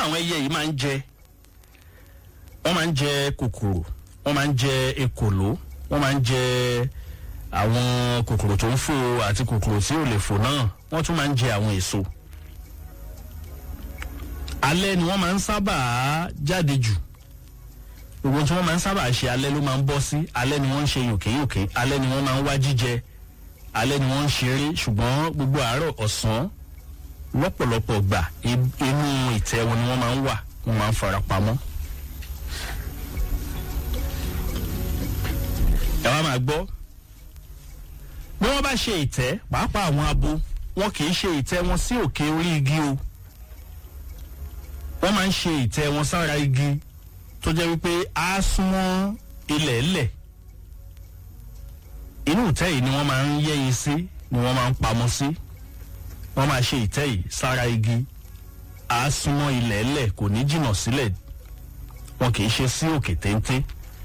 àwọn ẹyẹ yìí máa ń jẹ wọ́n máa ń jẹ kòkòrò wọ́n máa ń jẹ ekòló wọ́n máa ń jẹ àwọn kòkòrò tó ń fò àti kòkòrò tí ò lè fò náà wọ́n tún máa ń jẹ àwọn èso alẹ́ ni wọ́n máa ń sábà jáde jù gbogbo tí wọ́n máa ń sábà ṣe alẹ́ ló máa ń bọ́ sí alẹ́ ni wọ́n ń ṣe yòkéyòké alẹ́ ni wọ́n máa ń wá jíjẹ alẹ́ ni wọ́n ń ṣeré ṣùgbọ́n gbogbo àárọ̀ ọ̀sán lọ́pọ̀lọpọ̀ gbà inú ìtẹ́ wọn ni wọ́n máa ń wà wọ́n máa ń fara pamọ́. ẹ wá máa gbọ́ bí wọ́n bá ṣe ìtẹ́ pàápàá àwọn abo wọn kì í ṣe ìtẹ́ wọn sí òkè orí igi o wọ́n máa ń ṣe ìtẹ́ wọn sára igi tó jẹ́ wípé á súnmọ́ ilẹ̀ ẹlẹ̀ inú ìtẹ́ yìí ni wọ́n máa ń yẹ́yin sí ni wọ́n máa ń pamọ́ sí wọ́n máa ṣe ìtẹ́ yìí sára igi á súnmọ́ ilẹ̀ ẹlẹ̀ kò ní jìnnà sílẹ̀ wọn kì í ṣe sí òkè téńté.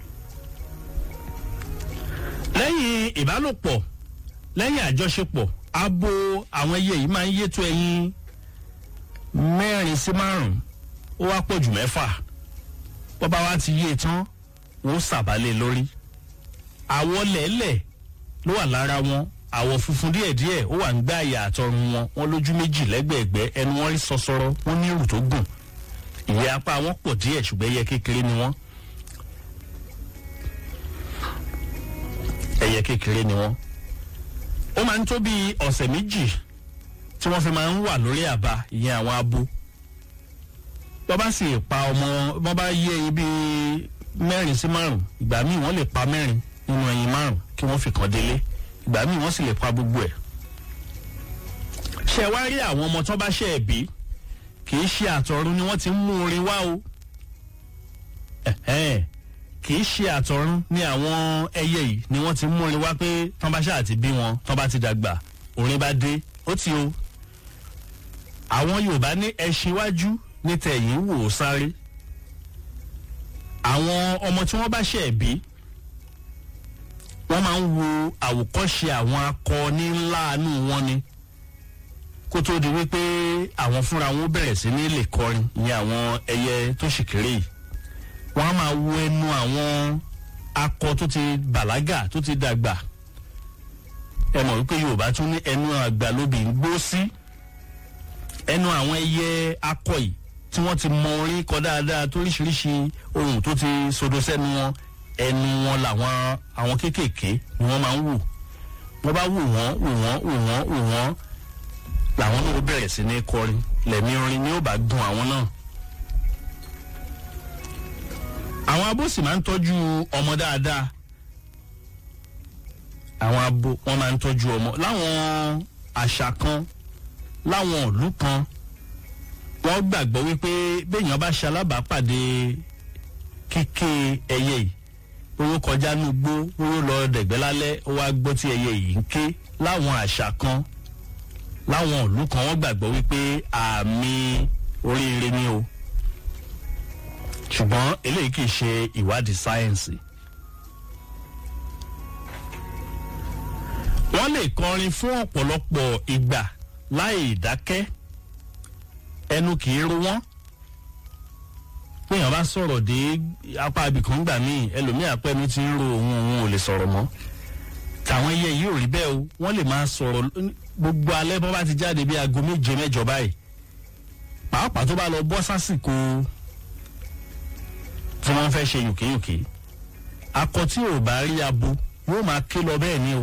lẹ́yìn ìbálòpọ̀ lẹ́yìn àjọṣepọ̀ abo àwọn ẹyẹ yìí máa ń yétò ẹyin mẹ́rin sí márùn-ún ó wá pọ̀ jù mẹ́fà bọ́ba wa ti yé e tán wọ́n sàbálẹ̀ lórí àwọ̀ lẹ́lẹ̀ ló wà lára wọn àwọ̀ funfun díẹ̀díẹ̀ ó wà ń gbá àyà àtọrun wọn wọn lójú méjì lẹ́gbẹ̀ẹ́gbẹ́ ẹnu wọn rí sọsọrọ wọn ní ìrù tó gùn ìyẹ́ apá wọn pọ̀ díẹ̀ ṣùgbọ́n ẹyẹ kékeré ni wọ́n ẹyẹ kékeré ni wọ́n ó máa ń tó bí ọ̀sẹ̀ méjì tí wọ́n fi máa ń wà lórí àbá ìyẹn àwọn abo bọ́ bá sì pa ọmọ bọ́ bá yé ẹyin bíi mẹ́rin sí márùn ìgbà míì wọ́n lè pa mẹ́rin nínú ẹyin márùn kí wọ́n fi kàn délé ìgbà míì wọ́n sì lè pa gbogbo ẹ̀. ṣé wá rí àwọn ọmọ tó bá ṣe ẹ̀ bí kì í ṣe àtọ̀run ni wọ́n ti ń mú orin wá o kì í ṣe àtọ̀run ni àwọn ẹyẹ yìí ni wọ́n ti ń mú orin wá pé tán bá ṣáà ti bí wọn tán bá ti dàgbà orin bá dé ó ti o àwọn yorùbá ní ẹṣin wájú ní tẹ̀yìn wò ó sáré àwọn ọmọ tí wọ́n bá ṣẹ̀ bí wọ́n máa ń wo àwòkọ́ṣe àwọn akọni ńláàánú wọn ni kó tó di wípé àwọn fúnra wọn bẹ̀rẹ̀ sí ní lè kọrin ìyẹn àwọn ẹyẹ tó sì kéré yìí wọ́n á máa wo ẹnu àwọn akọ tó ti bàlágà tó ti dàgbà ẹ mọ̀ wípé yorùbá tún ní ẹnu àgbà lóbì ń gbó sí ẹnu àwọn ẹyẹ akọ yìí tí wọ́n ti mọ orin kọ dáadáa toríṣiríṣi ohun tó ti sodo sẹ́nu wọn ẹnu wọn làwọn àwọn kéékèèké ni wọ́n máa ń wò wọ́n bá wò wọ́n wò wọ́n wò wọ́n wò wọ́n làwọn náà bẹ̀rẹ̀ sí ní kọrin lẹ̀mí orin ni ó bá gun àwọn náà. àwọn abo sì máa ń tọ́jú ọmọ dáadáa àwọn abo wọ́n máa ń tọ́jú ọmọ láwọn àṣà kan láwọn ìlú kan wọ́n gbàgbọ́ wípé béèyàn bá ṣe alábàápàdé kíké ẹyẹ yìí owó kọjá ní gbó owó lọ dẹ̀gbẹ́ lálẹ́ ó wá gbọ́ tí ẹyẹ yìí ń ké láwọn àṣà kan láwọn ìlú kan wọ́n gbàgbọ́ wípé àmì oríire ni o ṣùgbọ́n eléyìí kì í ṣe ìwádìí sáyẹ́ǹsì. wọ́n lè kọrin fún ọ̀pọ̀lọpọ̀ ìgbà láì dákẹ́ ẹnu kì í ro wọ́n péyàn bá sọ̀rọ̀ dé apá ibìkan gbà míì ẹlòmíì àpẹnu ti ń ro òun òun ò lè sọ̀rọ̀ mọ́ tàwọn ẹyẹ yìí ò rí bẹ́ẹ̀ o wọ́n lè máa sọ̀rọ̀ gbogbo alẹ́ bọ́ bá ti jáde bí aago méje mẹ́jọ báyìí pàápàá tó bá lọ bọ́ sásìkò tí wọ́n fẹ́ ṣe yòkéyòké akọ tí ò bá rí abo yóò máa ké lọ bẹ́ẹ̀ ni o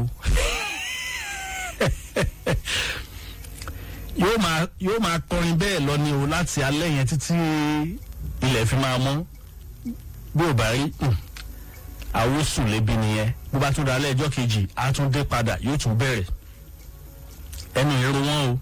yóò máa yóò máa kọrin bẹ́ẹ̀ lọ ni o láti alẹ́ yẹn títí ilẹ̀ fi máa mọ́ bí ò bá rí àwòsùn lébi nìyẹn bó bá tún da alẹ́ ẹjọ́ kejì á tún dé padà yóò tún bẹ̀rẹ̀ ẹnu ìró wọn o.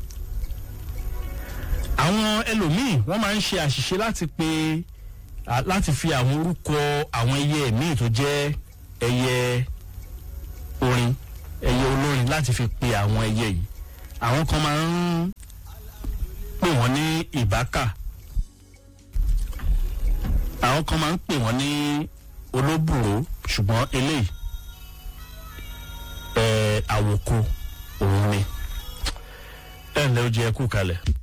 àwọn ẹlòmíì wọ́n máa ń ṣe àṣìṣe láti pe láti fi àwọn orúkọ àwọn ẹyẹ míì tó jẹ́ ẹyẹ orin ẹyẹ olórin láti fi pe àwọn ẹyẹ yìí àwọn kan máa ń pè wọ́n ní ìbákà àwọn kan máa ń pè wọ́n ní olóbùrò ṣùgbọ́n eléyìí ẹ̀ àwòkọ òun ni ẹ̀ ǹlẹ́ ó jẹ́ kú kalẹ̀.